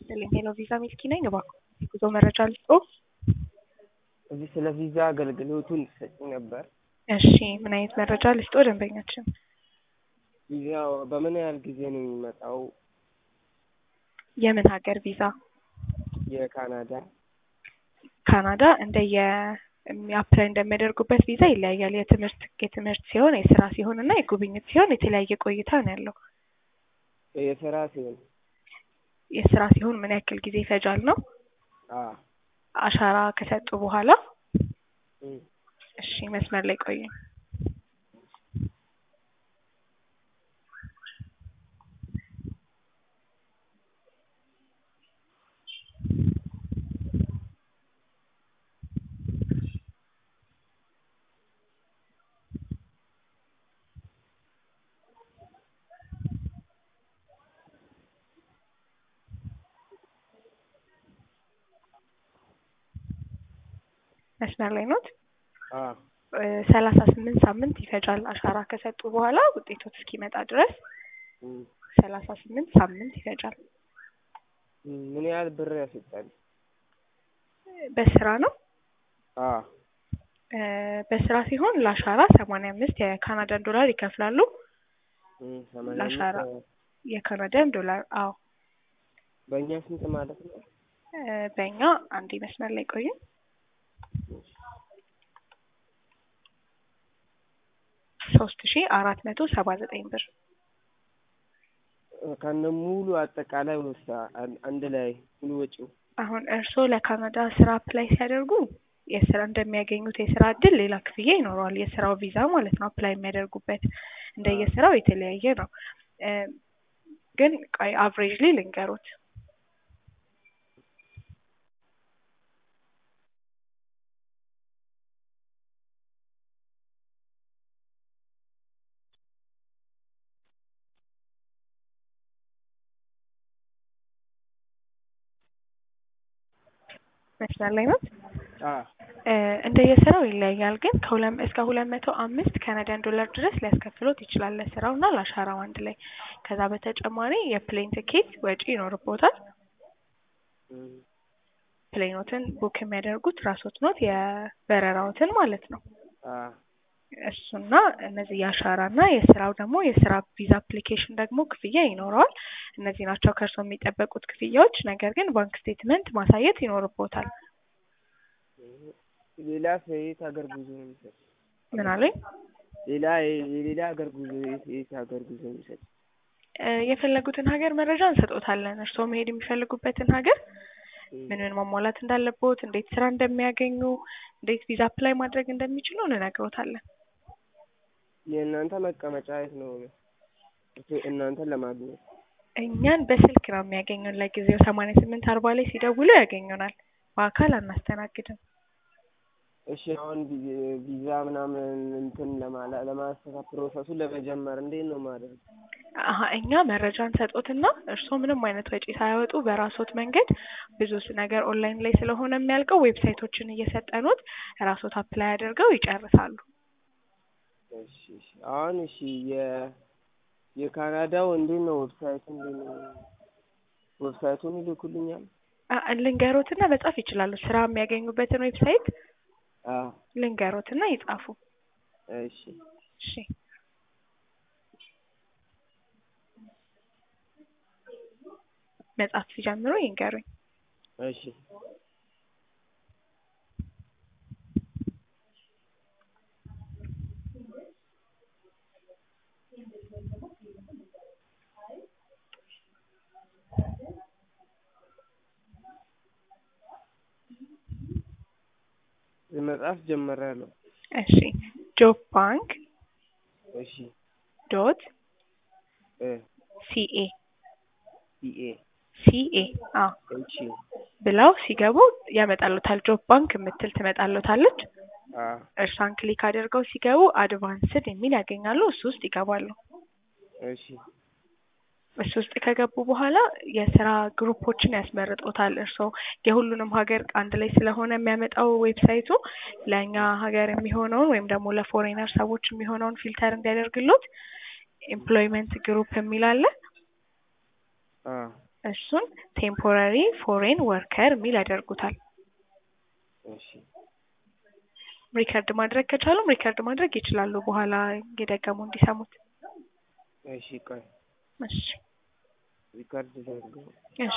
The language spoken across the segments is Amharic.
ይስጥልኝ። ሄሎ ቪዛ ሚልኪ ነኝ። እባክዎ የጉዞ መረጃ ልስጥዎ? እዚህ ስለ ቪዛ አገልግሎቱን ትሰጪ ነበር? እሺ ምን አይነት መረጃ ልስጥዎ ደንበኛችን? ቪዛው በምን ያህል ጊዜ ነው የሚመጣው? የምን ሀገር ቪዛ? የካናዳ ካናዳ እንደየ አፕላይ እንደሚያደርጉበት ቪዛ ይለያያል። የትምህርት የትምህርት ሲሆን የስራ ሲሆን እና የጉብኝት ሲሆን የተለያየ ቆይታ ነው ያለው። የስራ ሲሆን የስራ ሲሆን ምን ያክል ጊዜ ይፈጃል ነው? አ አሻራ ከሰጡ በኋላ እም እሺ መስመር ላይ ቆዩ። መስመር ላይ ኖት? አ ሰላሳ ስምንት ሳምንት ይፈጃል አሻራ ከሰጡ በኋላ ውጤቶት እስኪመጣ ድረስ እም ሰላሳ ስምንት ሳምንት ይፈጃል። እም ምን ያህል ብር ያስወጣል? በስራ ነው? አ እ በስራ ሲሆን ለአሻራ ሰማንያ አምስት የካናዳን ዶላር ይከፍላሉ። እም ሰማንያ ለአሻራ አምስት የካናዳን ዶላር አዎ። በእኛ ስንት ማለት ነው? እ በእኛ አንዴ መስመር ላይ ቆዩ። ሶስት ሺ አራት መቶ ሰባ ዘጠኝ ብር ከነ ሙሉ አጠቃላይ ወሳ አንድ ላይ ሙሉ ወጪው አሁን እርስዎ ለካናዳ ስራ አፕላይ ሲያደርጉ የስራ እንደሚያገኙት የስራ እድል ሌላ ክፍያ ይኖረዋል። የስራው ቪዛ ማለት ነው። አፕላይ የሚያደርጉበት እንደየስራው የተለያየ ነው። እ ግን ቆይ አቭሬጅሊ ልንገሮት መስመር ላይ ናት? አ እ እንደየስራው ይለያያል። ግን ከሁለት እስከ ሁለት መቶ አምስት ካናዳን ዶላር ድረስ ሊያስከፍሎት ይችላል ለስራው እና ለአሻራው አንድ ላይ። ከዛ በተጨማሪ የፕሌን ትኬት ወጪ ይኖርቦታል። እም ፕሌኖትን ቡክ የሚያደርጉት ራስዎት ኖት የበረራዎትን ማለት ነው። አ እሱና እነዚህ የአሻራ እና የስራው ደግሞ የስራ ቪዛ አፕሊኬሽን ደግሞ ክፍያ ይኖረዋል። እነዚህ ናቸው ከእርስዎ የሚጠበቁት ክፍያዎች። ነገር ግን ባንክ ስቴትመንት ማሳየት ይኖርቦታል። ሌላስ የየት ሀገር ጉዞ ነው የሚሰጥ? ምን አሉኝ? ሌላ የሌላ ሀገር ጉዞ የት የት ሀገር ጉዞ ነው የሚሰጥ? እ የፈለጉትን ሀገር መረጃ እንሰጦታለን። እርስዎ መሄድ የሚፈልጉበትን ሀገር ምን ምን ማሟላት እንዳለቦት፣ እንዴት ስራ እንደሚያገኙ፣ እንዴት ቪዛ አፕላይ ማድረግ እንደሚችሉ እንነግሮታለን። የእናንተ መቀመጫ የት ነው? እናንተን ለማግኘት እኛን በስልክ ነው የሚያገኙን። ለጊዜው ሰማንያ ስምንት አርባ ላይ ሲደውሉ ያገኙናል። በአካል አናስተናግድም። እሺ አሁን ቪ- ቪዛ ምናምን እንትን ለማላ ለማስተካከል ፕሮሰሱን ለመጀመር እንዴት ነው ማድረግ? አሀ እኛ መረጃ እንሰጦትና እርስዎ ምንም አይነት ወጪ ሳያወጡ በራስዎት መንገድ ብዙ ስ- ነገር ኦንላይን ላይ ስለሆነ የሚያልቀው ዌብሳይቶችን እየሰጠኖት ራስዎት አፕላይ አድርገው ይጨርሳሉ። እሺ እሺ አሁን እሺ የ የካናዳው እንዴት ነው ዌብሳይቱ እንዴት ነው? ዌብሳይቱን ይልኩልኛል? አ- ልንገሮትና መጻፍ ይችላሉ። ስራ የሚያገኙበትን ዌብሳይት አ ልንገሮትና ይጻፉ። እሺ እሺ መጻፍ ሲጀምሩ ይንገሩኝ። እሺ መጻፍ ጀምሬያለሁ። እሺ ጆብ ባንክ እሺ ዶት እ ሲኤ ሲኤ ሲኤ አዎ እሺ ብለው ሲገቡ ያመጣሉታል። ጆብ ባንክ የምትል ትመጣሉታለች። አ እርሷን ክሊክ አድርገው ሲገቡ አድቫንስድ የሚል ያገኛሉ። እሱ ውስጥ ይገባሉ። እሺ እሱ ውስጥ ከገቡ በኋላ የስራ ግሩፖችን ያስመርጦታል። እርስዎ የሁሉንም ሀገር አንድ ላይ ስለሆነ የሚያመጣው ዌብሳይቱ ለእኛ ሀገር የሚሆነውን ወይም ደግሞ ለፎሬነር ሰዎች የሚሆነውን ፊልተር እንዲያደርግሎት ኤምፕሎይመንት ግሩፕ የሚል አለ። አ እሱን ቴምፖራሪ ፎሬን ወርከር የሚል ያደርጉታል። እሺ ሪከርድ ማድረግ ከቻሉም ሪከርድ ማድረግ ይችላሉ፣ በኋላ እየደገሙ እንዲሰሙት። እሺ ቆይ እሺ ሪካርድ ዘርገው እሺ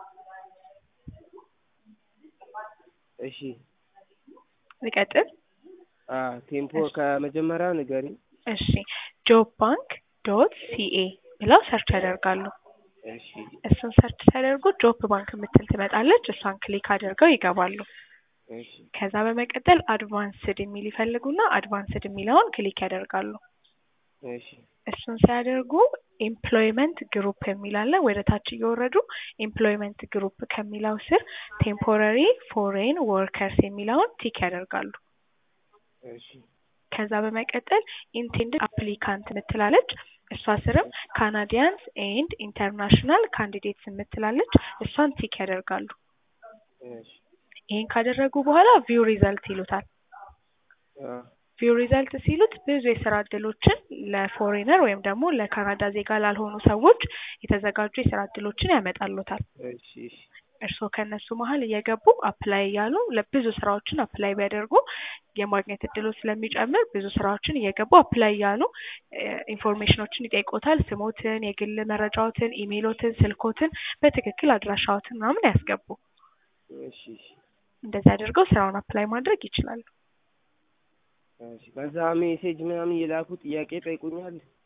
እሺ ልቀጥል። አ ቴምፖ ከመጀመሪያው ንገሪ እሺ ጆብ ባንክ ዶት ሲኤ ብለው ሰርች ያደርጋሉ። እሺ እሱን ሰርች ሲያደርጉ ጆብ ባንክ የምትል ትመጣለች። እሷን ክሊክ አድርገው ይገባሉ። እሺ ከዛ በመቀጠል አድቫንስድ የሚል ይፈልጉና አድቫንስድ የሚለውን ክሊክ ያደርጋሉ። እሺ እሱን ሲያደርጉ ኤምፕሎይመንት ግሩፕ የሚል አለ። ወደ ታች እየወረዱ ኤምፕሎይመንት ግሩፕ ከሚለው ስር ቴምፖራሪ ፎሬን ወርከርስ የሚለውን ቲክ ያደርጋሉ። እሺ ከዛ በመቀጠል ኢንቴንድድ አፕሊካንት የምትላለች እሷ ስርም ካናዲያንስ ኤንድ ኢንተርናሽናል ካንዲዴትስ የምትላለች እሷን ቲክ ያደርጋሉ። እሺ ይህን ካደረጉ በኋላ ቪው ሪዘልት ይሉታል። አ ቪው ሪዘልት ሲሉት ብዙ የስራ እድሎችን ለፎሬነር ወይም ደግሞ ለካናዳ ዜጋ ላልሆኑ ሰዎች የተዘጋጁ የስራ እድሎችን ያመጣሉታል። እሺ እሺ እርስዎ ከእነሱ መሀል እየገቡ አፕላይ እያሉ ለብዙ ስራዎችን አፕላይ ቢያደርጉ የማግኘት እድሉ ስለሚጨምር ብዙ ስራዎችን እየገቡ አፕላይ እያሉ ኢንፎርሜሽኖችን ይጠይቆታል። ስሞትን፣ የግል መረጃዎትን፣ ኢሜይሎትን፣ ስልኮትን በትክክል አድራሻዎትን ምናምን ያስገቡ። እሺ እሺ እንደዚህ አድርገው ስራውን አፕላይ ማድረግ ይችላሉ። እሺ ከዛ ሜሴጅ ምናምን እየላኩ ጥያቄ ጠይቁኛል።